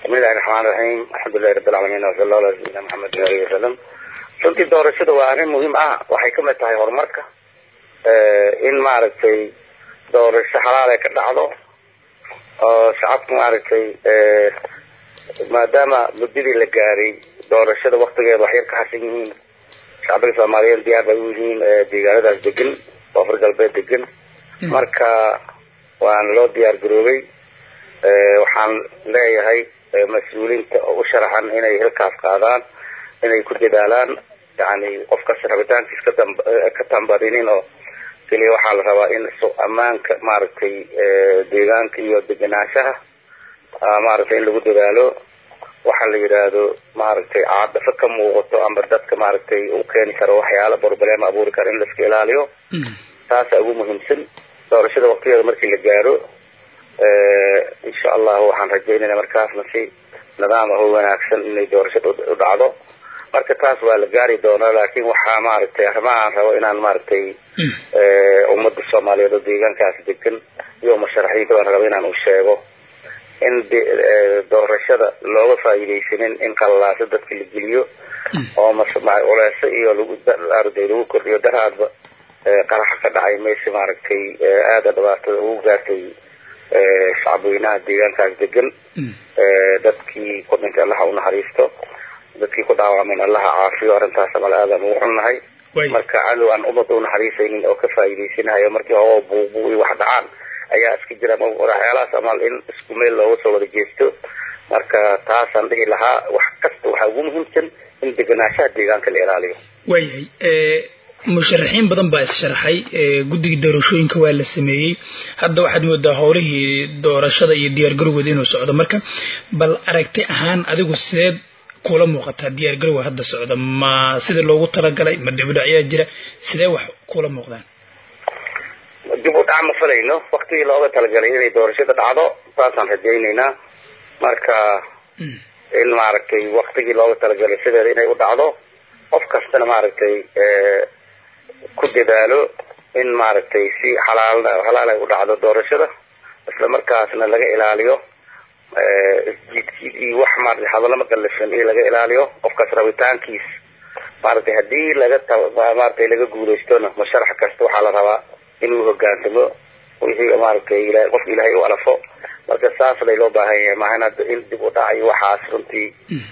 bismillahi raxmaan raxiim alxamdulilahi rabbi alcaalamiin wasala allah ala sayidina maxamedin alihi wasalam runtii doorashada waa arrin muhiim ah waxay kamid tahay horumarka in maaragtay doorasho xalaal ay ka dhacdo oo shacabka maaragtay maadaama muddadii la gaaray doorashada waktigeeda waxyar ka harsan yihiin shacbiga soomaaliyeed diyaar bay u yihiin deegaanadaas degan koonfur galbeed degan marka waan loo diyaar garoobay waxaan leeyahay mas-uuliinta u sharaxan inay hilkaas qaadaan inay ku dadaalaan yani qofkas rabitaankiis ka tambadinin oo keliya waxaa la rabaa in ammaanka maaragtay deegaanka iyo degenaanshaha maaragtay in lagu dadaalo waxa la yidhaahdo maaragtay caadafo ka muuqato ama dadka maaragtay u keeni karo waxyaala problema abuuri kara in laiska ilaaliyo taasa ugu muhiimsan doorashada waktigeeda markii la gaaro insha allahu waxaan rajaynayna markaasna si nidaam ah oo wanaagsan inay doorashada u dhacdo marka taas waa la gaari doonaa laakin waxaa maaragtay arrimahaan rabo inaan maaragtay ummadda soomaaliyeed oo deegaankaas degan iyo musharaxiinta baan rabo inaan u sheego in doorashada looga faa'iidaysanin in qalalaasa dadka la geliyo oo culeeso iyo laguarday lagu kordhiyo daraadba qaraxa ka dhacay meesha maaragtay aada dhibaatada ugu gaartay shacabweynaha deegaankaas degan dadkii ku dhintay allaha unaxariisto dadkii ku dhaawacmeen allaha caafiyo arrintaas amal aadaan ugu xunnahay marka cadow aan ummadda unaxariisaynin oo ka faa'iidaysanahayo markii hoo buubu iyo wax dhacaan ayaa iska jira waxyaalahaas amal in isku meel looga soo wada jeesto marka taasaan dhihi lahaa wax kasta waxaa ugu muhiimsan in degenaanshaha deegaanka la ilaaliyo waayahay musharaxiin badan baa is-sharaxay guddigii doorashooyinka waa la sameeyey hadda waxaad moodaa howlihii doorashada iyo diyaargarowgeeda inuu socdo marka bal aragti ahaan adigu sideed kula muuqataa diyaargarowga hadda socda ma sida loogu talagalay ma dibudhacyaa jira sidee wax kula muuqdaan dib u dhac ma falayno waktigii looga talagalay inay doorashada dhacdo saasaan rajaynaynaa marka in maaragtay waktigii looga talagalay sideeda inay u dhacdo qof kastana maaragtay ku dadaalo in maaragtay si xalaal xalaal ay u dhacdo doorashada isla markaasna laga ilaaliyo isjiidjiid iyo wax maaragtay hadallama qallafsan in laga ilaaliyo qofkaas rabitaankiis maaragtay haddii laga maaragtay laga guulaystona musharax kasta waxaa la rabaa inuu hogaansamo wixii maaragtay ilahay qofka ilaahay u alafo marka saas lay loo baahan yahay maahan hadda in dib u dhacayo waxaas runtii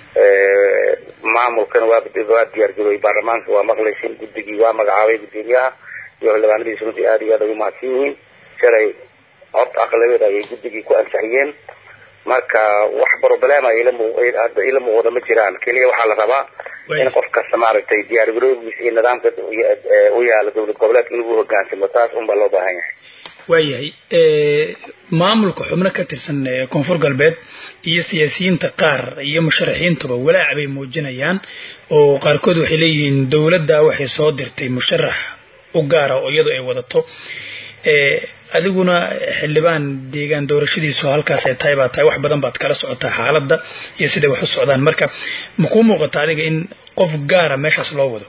maamulkana waa waa diyaargarooyey baarlamaanka waa maqlaysin guddigii waa magacaabay guddoomiyaha iyo xildhibaanadiisa runtii aada iyo aad ay umahadsan yihiin shalay cod aqlabeed ayay guddigii ku ansixiyeen marka wax problema hadda ila muuqda ma jiraan keliya waxaa la rabaa in qof kasta maaragtay diyaargaroogiisa iyo nidaamka u yaala dowlad goboleedka in lagu hogaansamo taas un baa loo baahan yahay waayahay maamulka xubno ka tirsan koonfur galbeed iyo siyaasiyiinta qaar iyo musharaxiintuba walaac bay muujinayaan oo qaarkood waxay leeyihiin dowladda waxay soo dirtay musharax u gaara oo iyadu ay wadato adiguna xildhibaan deegaan doorashadiisu halkaas ay tahay baa tahay wax badan baad kala socotaa xaaladda iyo siday wax u socdaan marka ma kuu muuqata adiga in qof gaara meeshaas loo wado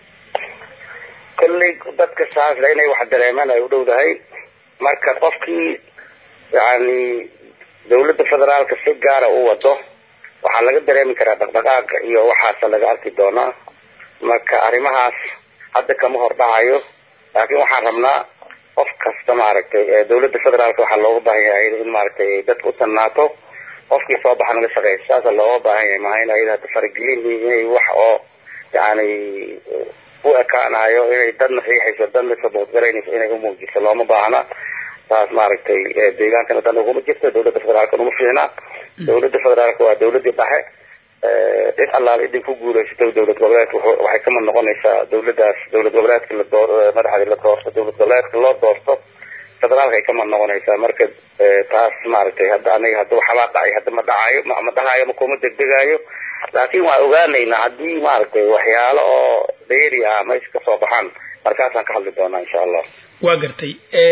kolley dadka saasle inay wax dareemaan ay u dhowdahay marka qofkii yani dawladda federaalka si gaara u wado waxaa laga dareemi karaa dhaqdhaqaaqa iyo waxaasa laga arki doonaa marka arrimahaas hadda kama hor dhacayo laakiin waxaan rabnaa qof kasta maaragtay dawladda federaalka waxaa looga baahan yahay in maaragtay dadka u tannaato qofkii soo baxa naga shaqeysa saasa looga baahan yahay maha in ayada hadda faragelin inay wax oo yani u ekaanayo inay dadna riixayso dadna saboodgaraynayso inay umuujiso looma baahna taas maaragtay deegaankana dan uguma jirto dawladda federaalka uma fiicna dawladda federaalka waa dawladii dhexe cid allaal idin ku guulaysato dawlad goboleedka waxay kamid noqonaysaa dawladdaas dawlad goboleedka la door madaxdii la doorto dawlad goboleedka loo doorto federaalka ay kamid noqonaysaa marka taas maaragtay hadda aniga hadda waxbaa dhacay hadda ma dhacayo ma dhahayo makuma degdegaayo laakiin waan ogaanaynaa haddii maaragtay waxyaalo oo dheeri ah meesha kasoo baxaan markaasaan ka hadli doonaa insha allah waa gartay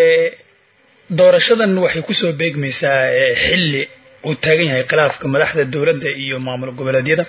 doorashadan waxay kusoo beegmaysaa xilli uu taagan yahay khilaafka madaxda dowladda iyo maamul goboleedyada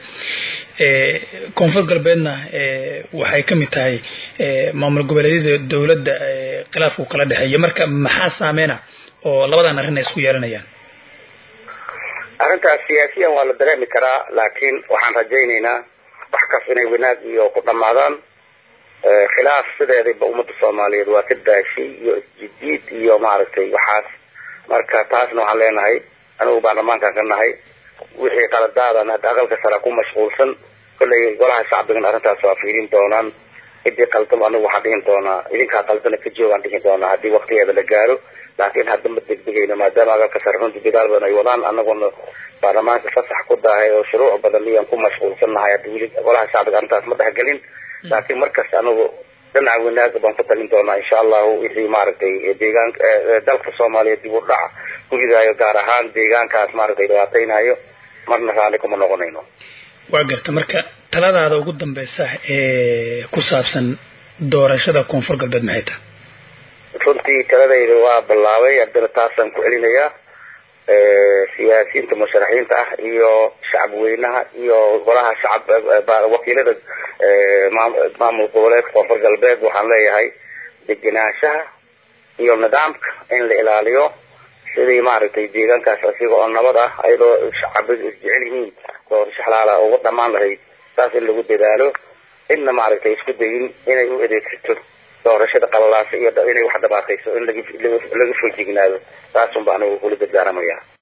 koonfur galbeedna waxay ka mid tahay maamul goboleedyada dowladda khilaafku kala dhexeeya marka maxaa saameyna oo labadan arrin ay isku yeelanayaan arrintaas siyaasiyan waa la dareemi karaa laakiin waxaan rajaynaynaa wax kas inay wanaag iyo ku dhamaadaan khilaaf sideedaba ummadda soomaaliyeed waa ka daashay iyo isjidiid iyo maaragtay waxaas marka taasna waxaan leenahay anigu baarlamaankan ka nahay wixii qaladaadan hadda aqalka sara ku mashquulsan kollay golaha shacbigan arrintaas waa fiirin doonaan cidii qaldan anigu waxaan dhihin doonaa idinkaa qaldana ka joogaan dhihi doonaa haddii waktigeeda la gaaro laakiin hadda ma degdegayno maadaama aqalka sare runti dadaal badan ay wadaan anaguna baarlamaanka fasax ku daahay oo shuruuc badan iyaan ku mashquulsannahay hadda weli golaha shacbiga arrintaas ma dhexgelin laakiin markasta anigu dhinaca wanaaga baan ku talin doonaa insha allahu wixii maaragtay deegaanka dalka soomaaliya dib u dhac ku ridaayo gaar ahaan deegaankaas maaragtay dhibaateynayo marna raalli kuma noqonayno waa garta marka taladaada ugu dambeysa ee ku saabsan doorashada koonfur galbeed maxay tahay runtii taladayda waa bilaabay haddana taasaan ku celinayaa siyaasiyiinta musharaxiinta ah iyo shacab weynaha iyo golaha shacab wakiilada maamul goboleedka koonfur galbeed waxaan leeyahay degenaanshaha iyo nidaamka in la ilaaliyo sidii maaragtay deegaankaas asiga oo nabad ah ayadoo shacabadu isjecel yihiin doorasho xalaala uga dhamaan lahayd saas in lagu dadaalo cidna maaragtay isku dayin inay u adeegsato doorashada qalalaasa iyo inay wax dhabaatayso in laga laga foojignaado taasun ba anigu kula dardaaramayaa